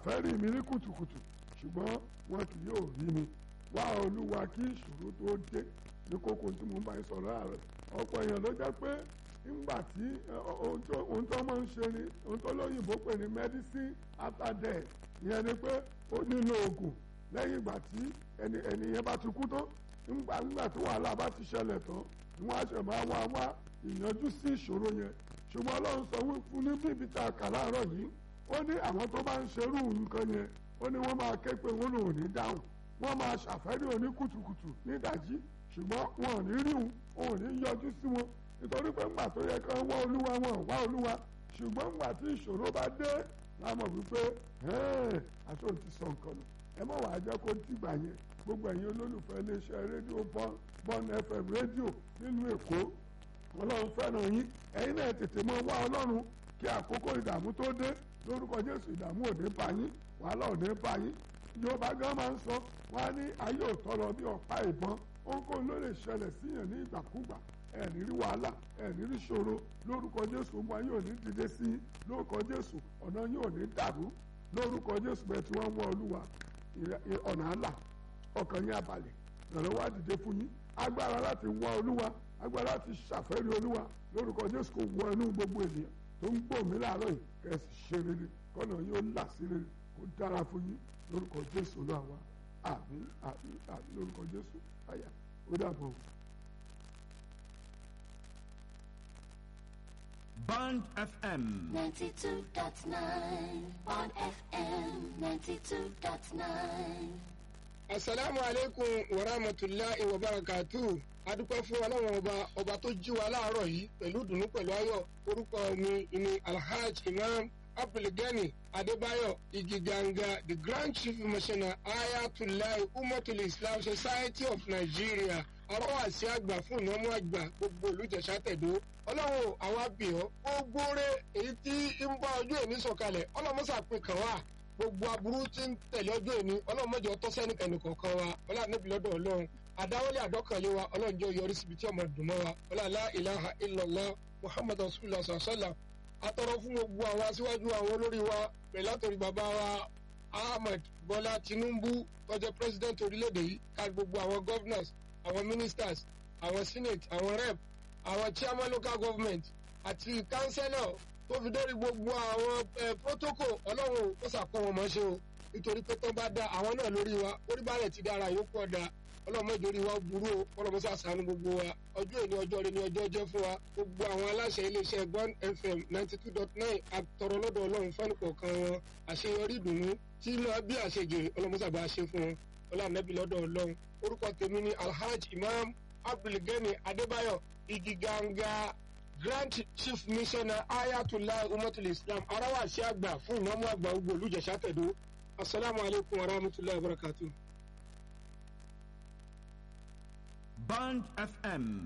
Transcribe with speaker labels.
Speaker 1: ṣàfẹ́rí mi ní kùtùkùtù ṣùgbọ́n wọn kì yóò rí mi wá olúwa kí ìṣòro tó dé ní kókó tí mo bá ń sọ̀rọ̀ ààrẹ ọ̀pọ̀ èèyàn ló jẹ́ pé nígbà tí ohun tó máa ń ṣe ni ohun tó lóyìnbó pè ní medicine after death ìyẹn ni pé ó nílò oògùn lẹ́yìn ìgbà tí ẹnìyẹn bá ti kú tán nígbà nígbà tí wàhálà bá ti ṣẹlẹ̀ tán ni wọ́n á ṣe máa wá wá ìyanjú sí ìṣòro yẹn ṣùgbọ́n ọlọ́run sọ fún ní bíbí tá a kà láàárọ̀ yìí ó ní àwọn tó bá ń ṣerú nǹkan yẹn ó ní wọ́n máa ké pé wọ́n lòun ní dáhùn wọ́n máa ṣàfẹ́rí òní kùtùkùtù nídàjí ṣùgbọ́n wọn ò ní rí wọn ò ní yọjú sí wọn nítorí pé ńgbà tó yẹ kán wá olúwa wọn ò wá olúwa ṣùgbọ́n ńgbà tí ìṣòro bá dé lámọ̀ wípé aṣọ ti sọ nǹkan nù ẹ mọ̀ wàá jẹ́ kó dìgbà yẹn gbogbo ẹ̀yin olólùfẹ́ iléeṣẹ́ rédíò bọ́n fm rédíò nílùú èkó ọlọ́run fẹ́ràn yín ẹ̀yin náà tètè mọ wá ọlọ́run kí àkókò ìdààmú tó dé lórúkọ jésù ìdààmú ò ní bá yín wàhálà ò ní bá yín yorùbá gan máa ń sọ wọn á ní ayé òtọrọ bí ọ̀pá ìbọn ohunkóhun ló lè ṣẹlẹ̀ síyàn ní ìgbàkúgbà ẹ̀ní rí wàhálà ẹ̀ní rí ṣòro lórúkọ jésù ọmọ ayé ò ní dìde sí i lórúkọ jésù ọ̀nà yín ò ní dàrú lórúkọ jésù bẹ́ẹ̀ tí wọ́n ń wọ olúwa ọ̀nà àlà ọkàn yín abalẹ̀ ìrànlọ́wọ́ àdìde fún yín agbára láti wọ olúwa agbára láti ṣàfẹ́rí olúwa lórúkọ jésù kò wọ inú gbogbo ènìyàn tó ń gbòmí láàárọ̀ yìí kẹ́sì ṣe rere kọ́nà yín ó là sí rere kó dára fún yín lórúkọ jésù náà wá àmín àmín àmín lórúkọ jésù àyà ó dàbọ̀.
Speaker 2: Band FM.
Speaker 3: 92.9 on FM 92.9.
Speaker 4: asalaamu aleykum wa rahmatulahi wa barakatu adúpẹ́ fún ọlọ́run ọba ọba tó jí wa láàárọ̀ yìí pẹ̀lú dùnú pẹ̀lú ayọ̀ orúkọ mi ni alhaj imam abdulgani adébáyọ̀ igiganga the grand chief missioner ayatollah umatul islam society of nigeria arọ́wàsí àgbà fún ìnáwó àgbà gbogbo olùjẹ̀sà tẹ̀dó ọlọ́run àwọn abìọ́ ó gbóore èyí tí ń bá ọjọ́ èmi sọ̀kalẹ̀ ọlọ́mọ́sà pé kàn wá gbogbo aburú tí ń tẹ̀lé ọjọ́ èmi ọlọ́run mọ́jọ tọ́sẹ́ nìkan nìkọ̀ọ̀kan wa ọlọ́run níbi lọ́dọ̀ ọlọ́run àdáwọlé àdọ́kànlé wa ọlọ́run jẹ́ yọrí síbi tí ọmọ dùn mọ́ wa ọlọ́lá ìlàhà ìlọ́lá muhammadu rasulillah sàṣàlá atọ́rọ fún gbogbo àwọn aṣíwájú àwọn olórí wa pẹ̀lú àtòrí bàbá wa ahmed bọ́lá tinubu tọ́jọ́ president orílẹ̀-èdè yìí ká gbogbo àwọn governors àwọn ministers àwọn senate àwọn rep àwọn chairman local government àti councillor tó fi dórí gbogbo àwọn protocol ọlọ́run ó sàkó wọn mọ́ ṣe o nítorí pé tó bá da àwọn náà lórí wa orí balẹ̀ ti dára yòókù ọ̀dà ọlọ́mọ ìjòrí wa burú o ọlọ́mọ sàṣàánú gbogbo wa ọjọ́ èní ọjọ́ rẹ ní ọjọ́ jẹ́ fún wa gbogbo àwọn aláṣẹ iléeṣẹ́ gbọ́n fm ninety two dot nine àtọ̀rọ̀ lọ́dọ̀ ọlọ́run fẹ́ni kọ̀ọ̀kan wọn àṣeyọrí ìdùnnú tí máa bí àṣejèrè ọlọ́mọ sàbà ṣe fún wọn ọlọ́mọbí lọ́dọ̀ ọlọ́run orúkọ tèmi ni alhaj imam abdulgani adébáyọ̀ igiganga grand chief missioner ayatollah umatul islam arawasi àgbà fún ìnáwó àgbà gbogbo olùjẹsà tẹ̀dó asalaamualeykum wa rahmatulahi wa barakatuh.
Speaker 2: Band FM